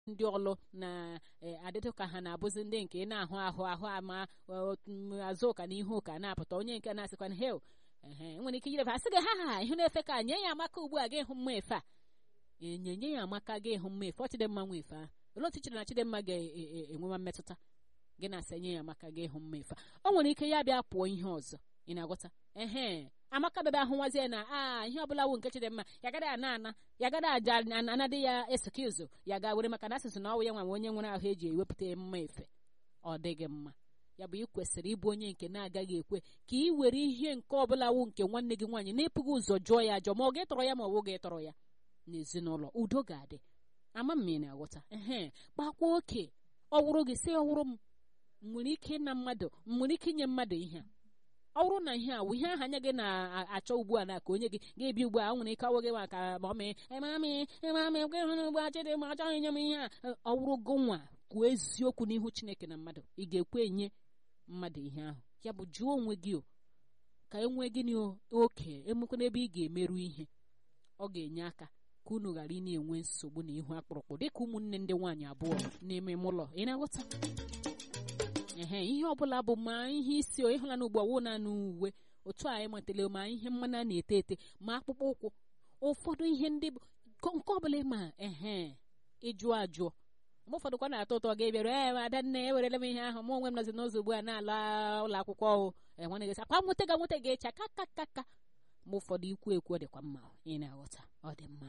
ndị ọlụ na-adịtụ ka ha na-abụzi ndị nke na-ahụ ahụ ahụ ama azụ ụka na ihu ụka na-apụta onye nke na-asịkwana hel ehe nwere ike inyere asị gị ha ha ihu na-efe ka nye ya amaka ugbu a ga ịhụ mma efe a enye nye ya amaka ga ịhụ mma efe ọ chidimma nwa efe a olee otu chere na chidimma ga-enwewa mmetụta gị na-asị nye ya amaka ga ịhụ mma efe a o nwere ike ya bịa pụọ ihe ọzọ ị na-agwọta ehe amaka bebe ahụwazie na a ihe ọbụla wu nke chidimma ya gada ana ana ya gada aja anadị ya esekizo ya ga were maka na asịsị na ọwụ ya nwa onye nwere ahụ eji ewepụta mma efe ọ dịghị mma ya bụ ị kwesịrị ịbụ onye nke na-agaghị ekwe ka ị were ihe nke ọbụla wu nke nwanne gị nwaanyị na-epụghị ụzọ jụọ ya ajọ ma ọ ga-etọrọ ya ma ọ bụ ga-etọrọ ya n'ezinụlọ udo ga-adị ama m na aghọta ehe kpakwa oke ọ wụrụ gị si ọwụrụ m nwere ike ịna mmadụ nwere ike inye mmadụ ihe a ọ bụrụ na ihe a wụ ihe ahụ anya gị na-achọ ugbu a na ka onye gị ga-ebi ugbu a nwere ike ọwụ gị maka ma ọ mee emami emami hụrụ ugbu a chịdị ma achọghị nye m ihe a ọ bụrụ gị nwa kwuo eziokwu n'ihu chineke na mmadụ ị ga-ekwe enye mmadụ ihe ahụ ya bụ jụọ onwe gị o ka e nwee gịnị oke emekwa n'ebe ị ga-emerụ ihe ọ ga-enye aka ka unu ghara ị na-enwe nsogbu na ihu akpụrụkpụ dịka ụmụnne ndị nwaanyị abụọ na-eme m ụlọ ị na-aghọta ehe ihe ọbụla bụ ma ihe isi ịhụla na ugbo ọwụ na uwe otu a enwetala ma ihe mmanụ a na-ete ete ma akpụkpọ ụkwụ ụfọdụ ihe ndị nke ọbụla ma ehe ịjụọ ajụọ mgbe ụfọdụ kwa na-atọ ụtọ ga ebịara ee adanne ewerela m ihe ahụ m onwe m nọzi n'ụzọ ugbu a na-ala ụlọ akwụkwọ ọhụ enwere gị akwa nweta ga nweta ga-echa ka ka ka ka mgbe ụfọdụ ikwu ekwu ọ dịkwa mma ị na-aghọta ọ dị mma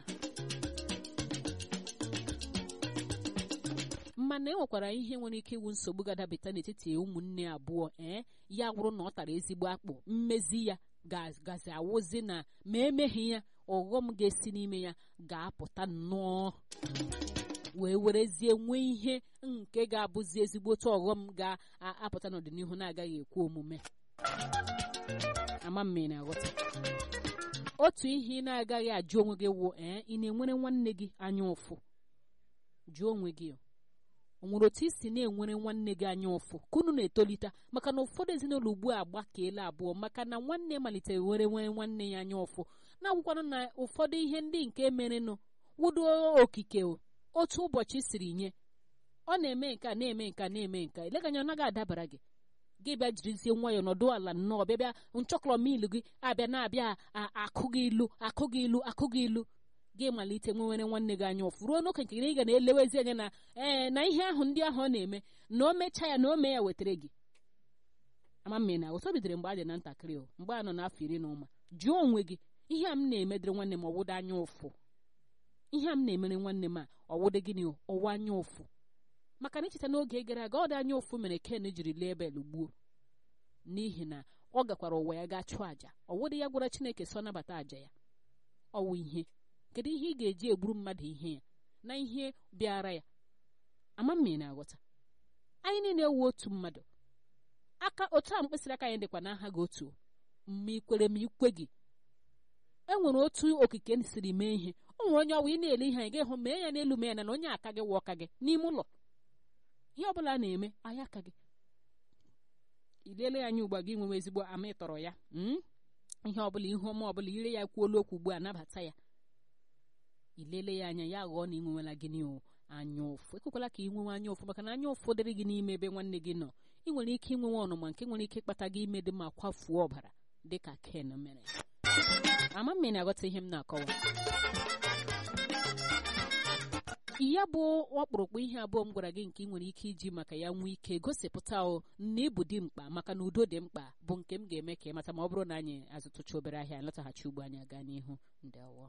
mana e nwekwara ihe nwere ike iwu nsogbu ga-adabata n'etiti ụmụnne abụọ ee ya wụrụ na ọ tara ezigbo akpụ mmezi ya gazi awụzi na ma emeghị ya ọghọm ga-esi n'ime ya ga-apụta nnọọ wee werezie nwee ihe nke ga-abụzi ezigbo otu ọghọm ga-apụta n'ọdịnihu na-agaghị ekwe omume ama mme na-aghọta otu ihe ị na-agaghị ajụ onwe gị wụ ee ị na-enwere nwanne gị anya ụfụ jụọ onwe gị o nwere otu isi na-enwere nwanne gị anya ụfụ ka unu na-etolite maka na ụfọdụ ezinụlọ ugbu a gbakeela abụọ maka na nwanne malitere were nwere nwanne ya anya ụfụ na-agwụkwanụ na ụfọdụ ihe ndị nke merenụ wudo okike otu ụbọchị siri nye ọ na-eme nka na-eme nka na-eme nka eleganya ọ naghị adabara gị gị bịa jirizie nwayọọ nọdụ ala nnọọ bịa bịa nchọkọrọ mil gị abịa na-abịa akụ gị ilu akụ gị ilu akụ gị ilu gị malite nwewere nwanne gị anya ụfụ ruo n'oke nke ị ga na-elewezi anya na ee na ihe ahụ ndị ahụ ọ na-eme na o mechaa ya na o mee ya wetara gị ama mme na ụtọ bidoro mgbe a dị na ntakịrị o mgbe a nọ n'afọ iri na ụma jụọ onwe gị ihe a m na-emedere nwanne m ọwụda anya ụfụ ihe a m na-emere nwanne m a ọwụda gịnị ọwụ anya ụfụ maka na icheta n'oge gara aga ọ dị anya ụfụ mere ken jiri lee bel gbuo n'ihi na ọ gakwara ụwa ya gaa chụọ àjà ọwụda ya gwara chineke so nabata àjà ya ọwụ ihe kedu ihe ị ga-eji egburu mmadụ ihe ya na ihe bịara ya ama mmiri na-aghọta anyị niile ewu otu mmadụ aka otu a mkpịsịrị aka anyị dịkwa n'aha gị otu ma ikwere ma ikwe gị e nwere otu okike siri mee ihe o nwere onye ọwa ị na-ele ihe anyị ga-ehụ mee ya n'elu mee ya na onye aka gị wụ ọka gị n'ime ụlọ ihe ọ bụla na-eme anyị aka gị ilele ya anya ugbu a gị nwewe ezigbo ama ịtọrọ ya ihe ọbụla ihu ọma ọbụla ire ya kwuola okwu ugbu a nabata ya ilele ya anya ya ghọọ na ị nwewela gịnị o anya ụfụ ekwekwala ka ị nwewe anya ụfụ maka na anya ụfụ dịrị gị n'ime ebe nwanne gị nọ ị nwere ike inwewe ọnụma nke nwere ike ịkpata gị ime dị ma kwafuo ọbara dị ka ken mere ama m na-aghọta ihe m na-akọwa ya bụ ọkpụrụkpụ ihe abụọ m gwara gị nke ị nwere ike iji maka ya nwee ike gosipụta o na ịbụ dị mkpa maka na udo dị mkpa bụ nke m ga-eme ka ị mata ma ọ bụrụ na anyị azụtụcha obere ahịa nlọtaghachi ugbo anyị aga n'ihu ndewo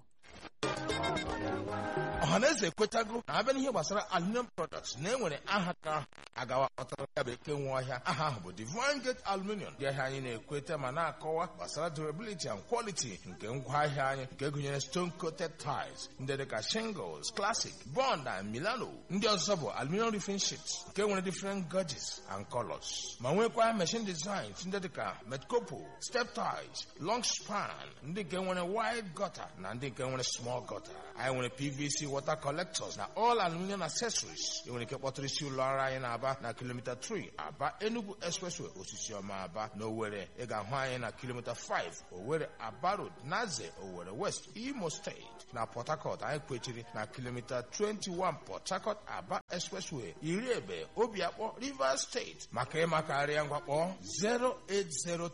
ọhaneze ekwetago na abịa n'ihe gbasara aluminium products na enwere aha ka agawa kpọtara ya bekee nwe ọhịa aha ahụ bụ Divine Gate Aluminium dị ahịa anyị na-ekweta ma na-akọwa gbasara durability and quality nke ngwaahịa anyị nke gụnyere stone coated tiles ndị dịka shingles classic bond and milano ndị ọzọ bụ aluminium roofing sheets nke nwere different gauges and colors ma nwekwa machine designs ndị dịka metcopo step ties long span ndị nke nwere wide gutter na ndị nke nwere small gọta anyị nwere pvc water collectors na all aluminium accessories ị nwere ike kpọtụrụ isi ụlọ ọrụ anyị na-aba na kilomita 3 aba enugu expressway osisi ọma aba na owere ị ga-ahụ anyị na kilomita 5 owere aba road naze owere west imo steeti na port harcourt anyị kwechiri na kilomita 21 port harcourt aba expressway iri ebe obiakpọ rivers steeti maka ịmakarịa ngwakpọ 0803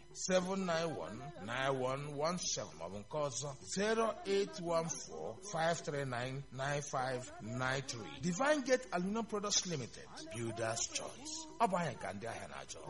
7919117 maọbụ nke ọzọ 08145399593 Divine Gate Aluminum Products Limited Builders Choice ọ bụ anyị ka ndị ahịa na-achọ